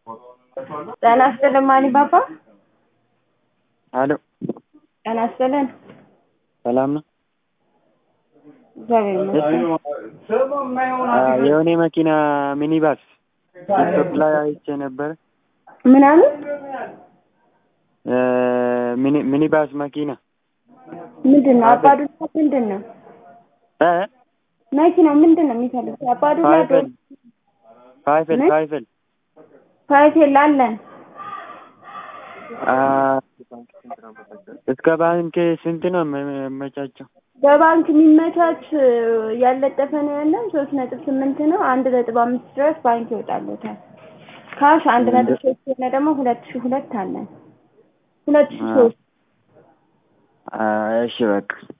ጤና ይስጥልን ማን ባባ? አሎ ጤና ይስጥልን። ሰላም ነው? እግዚአብሔር ይመስገን። የሆነ መኪና ሚኒባስ ቲክቶክ ላይ አይቼ ነበረ። ምናምን ሚኒ- ሚኒባስ መኪና ምንድን ነው? አባዱላ ምንድን ነው? እ መኪናው ምንድን ነው የሚፈልጉት? አባዱላ ፋይፈል ፋይፈል ምን? ፋይፈል ፋይቴል አለን። አ፣ እስከ ባንክ ስንት ነው የሚመቻቸው? በባንክ የሚመቻች ያለጠፈ ነው ያለን ሶስት ነጥብ ስምንት ነው። አንድ ነጥብ አምስት ድረስ ባንክ ይወጣለታል። ካሽ አንድ ነጥብ ሶስት የሆነ ደግሞ ሁለት ሺ ሁለት አለን። ሁለት ሺ ሶስት አ፣ እሺ በቃ